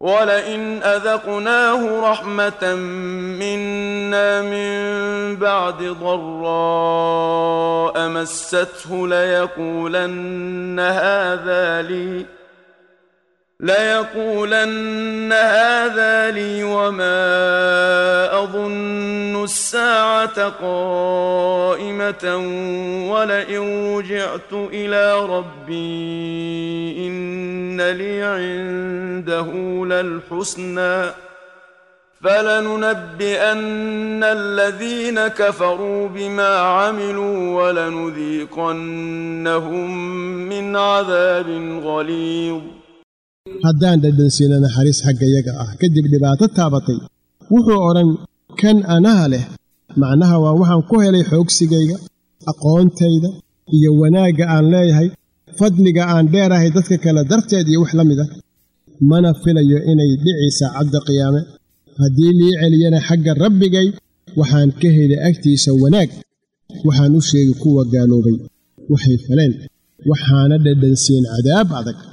ولئن أذقناه رحمة منا من بعد ضراء مسته ليقولن هذا لي ليقولن هذا لي وما أظن الساعة قائمة ولئن رجعت إلى ربي إن لي عنده للحسنى فلننبئن الذين كفروا بما عملوا ولنذيقنهم من عذاب غليظ haddaan dhadhansiina naxariis xaggayaga ah kadib dhibaato taabatay wuxuu odhan kan anaha leh macnaha waa waxaan ku helay xoogsigayga aqoontayda iyo wanaagga aan leeyahay fadliga aan dheerahay dadka kale darteed iyo wax la mid ah mana filayo inay dhici saacadda qiyaame haddii lii celiyana xagga rabbigay waxaan ka helay agtiisa wanaag waxaan u sheegi kuwa gaaloobay waxay faleen waxaana dhadhansiin cadaab adag